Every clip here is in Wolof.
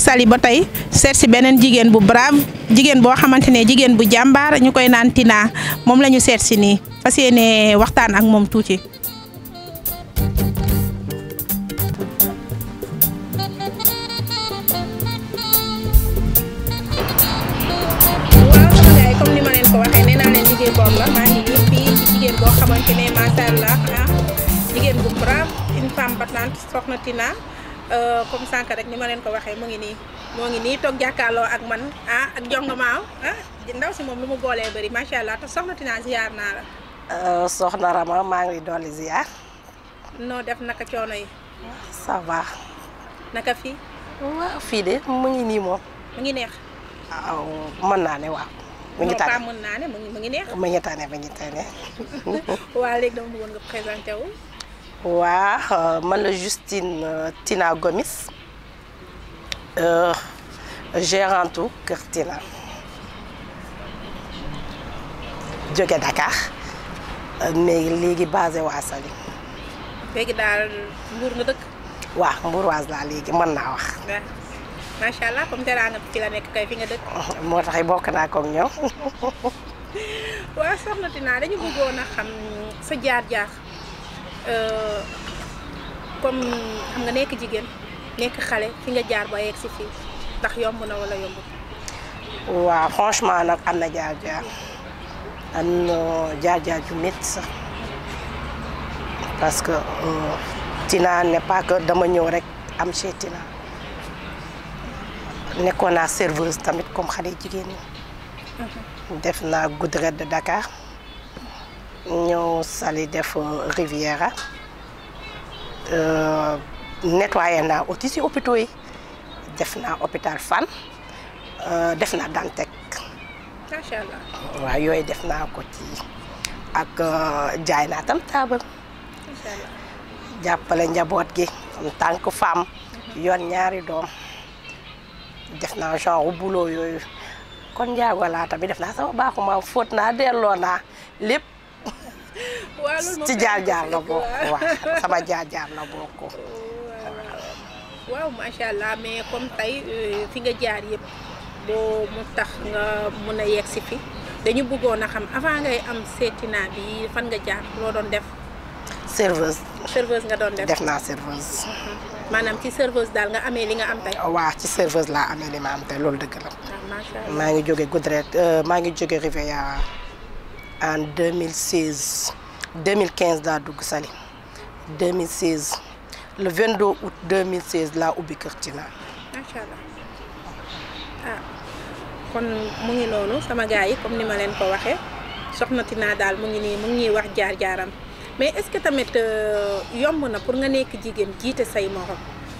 Saly ba tey seet si beneen jigéen bu brave jigéen boo xamante ne jigéen bu jàmbaar ñu koy naan Tina moom la ñu seet si nii fas yéene waxtaan ak moom tuuti. waaw sama gars yi comme ni ma leen ko waxee nee naa leen jigéen boobu la maa ngi nii fii ci jigéen boo xamante ne macha allah ah jigéen bu brave une femme battante soxna Tina comme sànq rek ni ma leen ko waxee mu ngi nii moo ngi nii toog jàkkaarloo ak man ah ak jongomaaw ah ndaw si moom lu mu boolee bëri macha allah te soxna Tina ziar naa la. soxna Rama maa ngi dolli ziar noo def naka coono yi ça va naka fii waaw fii de mu ngi nii moom mu ngi neex. waaw mën naa ne waaw mu ngi non pas tane mën naa ne mu ngi mu ngi neex. mu ngi tane mu ngi tane waa léegi dama bëggoon nga présenté wu. waa man la Justine euh, Tina Gomis euh, gérante u Kër Tina jóge Dakar euh, mais léegi basé waa Saly léegi daal mbuur nga dëkk. waa Mbourwaas laa léegi mën naa wax waaw macha allah comme teraanga fi la nekk kay fi nga dëkk. moo tax bokk naa ko ak ñoom waaw soxna Tina dañu bëggoon a xam sa jaar-jaar euh, comme xam nga nekk jigéen nekk xale fi nga jaar ba yegg si fii ndax yomb na wala yomb. waaw franchement nag am na jaar-jaar am na jaar-jaar ju métti sax parce que euh, Tina n'est pas que dama ñëw rek am chez Tina nekkoon naa serveuse tamit comme xale jigéen ñi def naa Goudrette de Dakar ñëw Saly def euh, Riviera euh, nettoyé naa aussi si hôpitaux yi def naa hôpital Fann euh, def naa Dantec macha allah waaw yooyu def naa ko ci ak jaay naa tam taabal macha allah jàppale njaboot gi en tant que femme yoon ñaari doom def naa genre boulot yooyu kon njaago laa tamit def naa sama baaxuma fóot naa delloo naa lépp waaw loolu moom ci jaar-jaar la bokk waaw sama jaar-jaar la bokk waaw macha allah mais comme tey euh, fi nga jaar yëpp boo mu tax nga mun a yegg si fi dañu bëggoon a xam avant ngay am Tina bi fan nga jaar loo doon def serveuse serveuse nga doon def. def naa serveuse maanaam ci serveuse daal nga amee li nga am tey. waaw ci serveuse laa amee li ma am te loolu dëgg la waaw macha allah maa ngi jóge Goudrette euh, maa ngi jóge Riviera en 2016 2015 daa dugg Saly 2016 le 22 août 2016 laa ubbi Kër Tina macha allah ah kon mu ngi noonu sama gars yi comme ni ma leen ko waxee soxna Tina daal mu ngi nii mu ngi ñuy wax jaar-jaaram mais est-ce que tamit euh, yomb na pour nga nekk jigéen jiite say morom.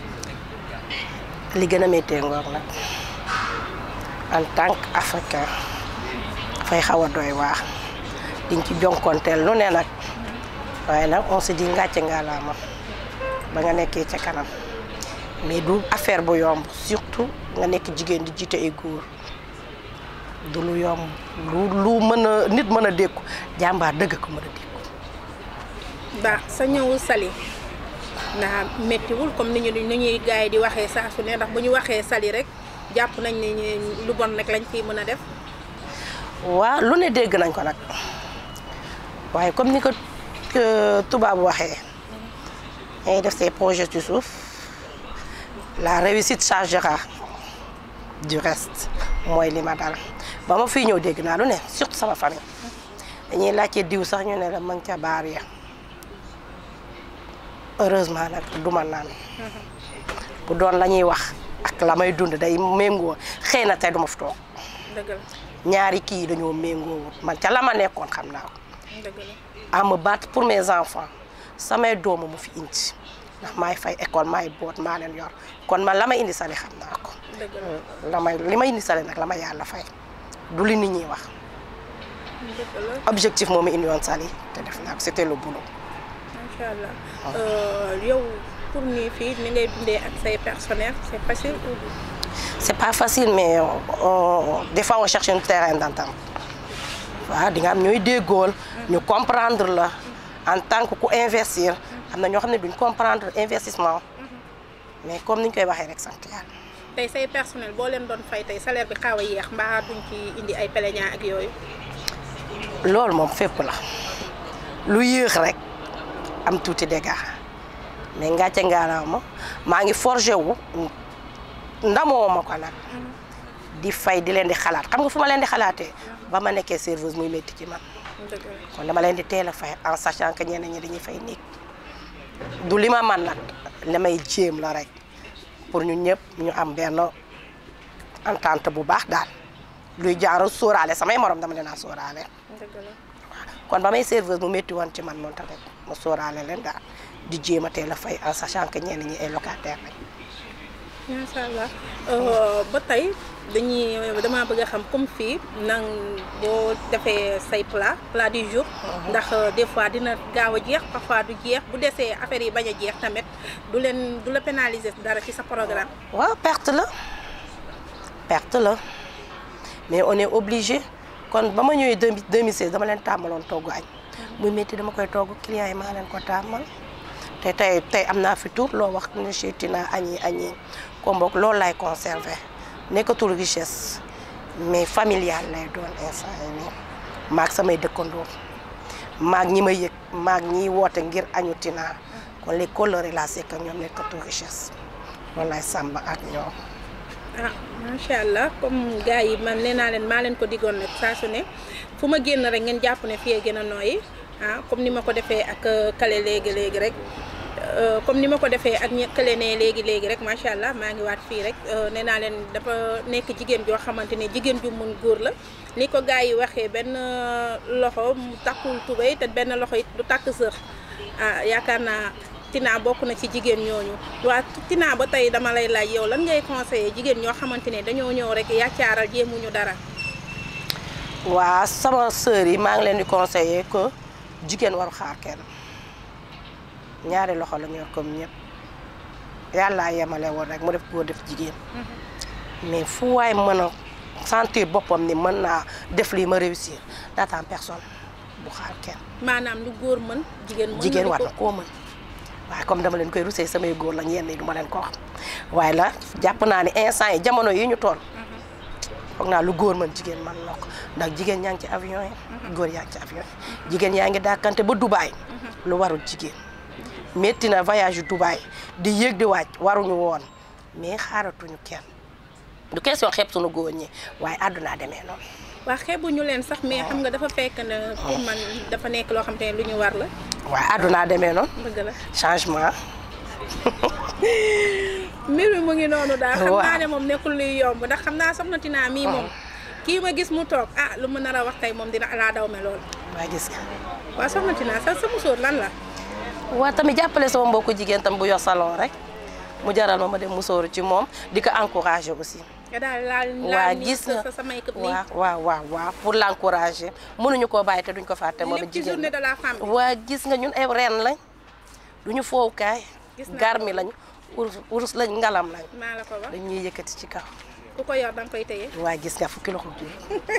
li gën a méttee ngoog nag en tant que africain dafay xaw a doy waar diñ ci jonkonteel lu ne nag waaye nag on se dit ngàcce ngaalaama ba nga nekkee ca kanam mais du affaire bu yomb surtout nga nekk jigéen di jiite ay góor du lu yomb lu lu mën a nit mën a dékku jàmbaar dëgg ko mën a dékku ba sa ñëw Saly ndax méttiwul comme ni ñu ni ñuy gars yi di waxee saa su ne ndax bu ñu waxee Saly rek jàpp nañ ne ñu- lu bon rek lañ fiy mën a def. waaw lu ne dégg nañ ko nag waaye comme ni ko euh, tubaab waxee ngay def say projets ci suuf la réussite chargera du reste mooy li ma dal ba ma fii ñëw dégg naa lu ne surtout sama famille dañuy laajte diw sax ñu ne la ma ngi ca baar ya heureusement nag du ma naan bu doon la ñuy wax ak la may dund day méngoo xëy na tey du ma fi toog dëgg la ñaari kii dañoo méngoo man ca la ma nekkoon xam naa ko dëgg la à me battre pour mes enfants samay doomu mu fi indi ndax maay fay école maay boot maa leen yor kon man la ma indi sali xam naa ko dëgg la la may li ma indi sali nag la ma yàlla fay du li nit ñi wax dëgg la objectif moo ma indi woon sali te def naa ko c'était le boulot macha allah Euh, yow pour ni fii ni ngay dundee ak say personnel c'est facile ou c'est pas facile mais on, des fois on cherche un terrain d'entente waaw di nga am ñooy déggool ñu comprendre la en tant que ku investir am na ñoo xam ne duñ comprendre investissement mais comme ni ñu koy waxee rek sant yàlla tey say personnel boo leen doon fay tey salaire bi xaaw a yéex mbaa duñ ci indi ay plaignant ak yooyu. loolu moom fépp la lu yéex rek am tuuti dégâts mais ngàcce ngaalaama maa ngi forgé wu ndamoo ma ko nag di fay di leen di xalaat xam nga fu ma leen di xalaatee ba ma nekkee serveuse muy métti ci man dëgg la kon dama leen di teel a fay en sachant que ñeneen ñi dañuy fay néeg du li ma man nag li may jéem la rek pour ñu ñëpp ñu am benn entente bu baax daal luy jaaru sóoraale samay morom dama leen a sóoraale dëgg la. kon ba may serveuse mu métti woon ci man moom tamit ma sóoraale leen daal di jéem a teel a fay en sachant que ñenn ñi ay locataire lañ macha allah ba tey dañuy damaa bëgg a xam comme fii nang boo defee say plat plat du jour. ndax des fois dina gaaw a jeex parfois du jeex bu desee affaire yi bañ a jeex tamit du leen du la pénaliser dara ci sa programme. waaw perte la perte la mais on est obligé kon ba ma ñëwee 2016 dama leen tàmmaloon togg añ muy métti dama koy togg clients yi maa leen ko tàmmal te tey tey am naa fi tur loo wax ne seeti naa añ yi añ yi comme boog loolu lay conserver nekkatul richesse mais familial lay doon instant yi nii maag samay dëkkandoo maag ñi ma yëg maag ñiy woote ngir añu tinaa kon les colorés la c'est que ñoom nekkatul richesse loolu lay sàmb ak ñoom ah macha allah comme gars yi man nee naa leen maa leen ko diggoon nag saa su ne fu ma génn rek ngeen jàpp ne fii gën a nooyi ah comme ni ma ko defee ak kale léegi léegi rek comme ni ma ko defee ak ñi kale ne léegi léegi rek macha allah maa ngi waat fii rek nee naa leen dafa nekk jigéen joo xamante ne jigéen ju mun góor la ni ko gars yi waxee benn loxo mu takkul tubéy te benn loxo it du takk sër ah yaakaar naa. Tina bokk na ci jigéen ñooñu waa Tina ba tey dama lay laaj yow lan ngay conseiller jigéen ñoo xamante ne dañoo ñëw rek yàccaaral jéemuñu dara. waa sama sœur yi maa ngi leen di conseiller que jigéen waru xaar kenn ñaari loxo la ñor comme ñëpp yàllaa yemale woon rek mu def góor def jigéen. mais fu waay mën a sentir boppam ni mën naa def lii ma réussir n'attends personne bu xaar kenn. maanaam lu góor mën jigéen mën jigéen war na koo mën. waaye comme dama leen koy rusee samay góor la yenn yi du ma leen ko wax waaye la jàpp naa ni instant yi jamono yi ñu toll foog naa lu góor mën jigéen man na ko ndax jigéen yaa ngi ci avion yi góor yaa ngi ci avion yi jigéen yaa ngi dàkkante ba Dubaï lu warul jigéen métti na voyage yu Dubaï di yéeg di wàcc waruñu woon mais xaaratuñu kenn du question xeeb suñu góor ñi waaye àddunaa demee noonu waa xeebuñu leen sax mais xam nga dafa fekk ne pour man dafa nekk loo xam te ne lu ñu war la waaye àddunaa demee noonu dëgg la changement mbir mi mu ngi noonu daal xam Waaw. naa ne moom nekkul luy yomb ndax xam naa soxna Tina mii moom kii ma gis mu toog ah lu ma nar a wax tey moom dina alaa daw me lool waa gis nga waa soxna Tina sa sa musóor lan la waa tamit jàppale sama mbokku jigéen tam bu yor salon rek mu jaral ma ma dem musóoru ci moom di ko encourager aussi nga daal laal waa laal nii gis nga sa sa make-up nii waaw waaw waaw waaw pour l'encourager mënuñu koo bàyyi te duñ ko fàtte moom lépp ci jigéen journée la de la femme bi waa gis nga ñun ay reen lañ duñu foowukaay Gis naa garmi lañ urus urus lañ ngalam lañ maa la ko wax dañuy yëkkati ci kaw ku ko yor da nga koy téye waa gis nga fukki loxo bi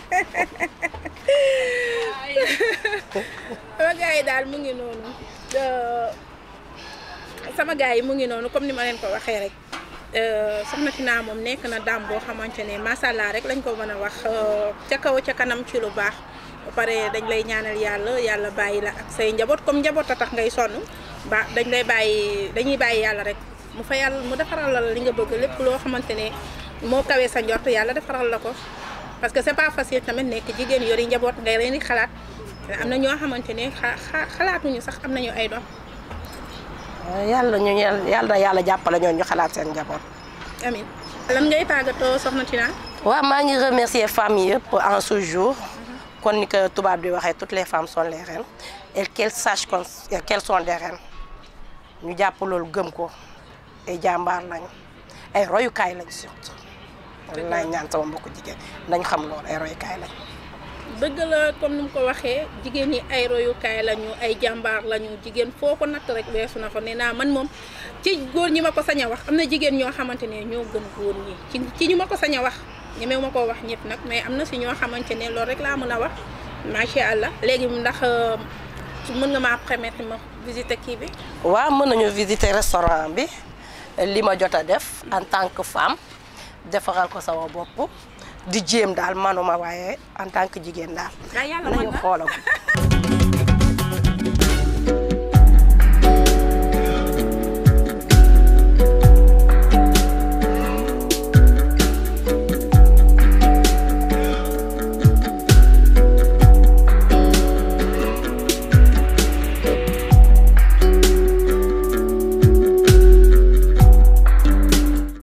sama gars yi daal mu ngi noonu Euh, sama gars yi mu ngi noonu comme ni ma leen ko waxee rek euh, soxna Tina moom nekk na daam boo xamante ne macha allah rek lañ ko mën a wax euh, ca kaw ca kanam ci lu baax ba pare dañ lay ñaanal yàlla yàlla bàyyi la ak say njaboot comme njaboot a tax ngay sonn ba dañ lay bàyyi dañuy bàyyi yàlla rek mu fa yàlla mu defaral la li nga bëgg lépp loo xamante ne moo kawee sa njort yàlla defaral la ko parce que c'est pas facile tamit nekk jigéen yori njaboot ngay leen di xalaat am na ñoo xamante ne xa xa- xalaatuñu sax am nañu ay doom yàlla ñu yàlla na yàlla jàppale ñoon ñu xalaat seen njaboot amin lan ngay tàggatoo soxna Tina waaw maa ngi remercier femmes yëpp en ce jour kon ni ko tubaab di waxee toutes les femmes sont les reines et qu'elles sachent qu'on- qu'elles sont des reines ñu jàpp loolu gëm ko ay jàmbaar lañ ay royukaay lañ surtout loolu laay ñaan sama mbokku jigéen nañ xam loolu ay royukaay lañ dëgg la comme ni mu ko waxee jigéen ñi ay royukaay lañu ay jàmbaar lañu jigéen foo ko natt rek weesu na ko nee naa man moom ci góor ñi ma ko sañ a wax am na jigéen ñoo xamante ne ñoo gën góor ñi ci ci ñi ma ko sañ a wax ñemewu ma koo wax ñëpp nag mais am na si ñoo xamante ne loolu rek laa mën a wax macha allah léegi ndax euh, mën nga maa permettre ma visiter kii bi waaw mën nañu visiter restaurant bi li ma jot a def en tant que femme defaral ko sama bopp di jéem daal manuma waaye en tant que jigéen daal daa yàlla mën nañu na xoolal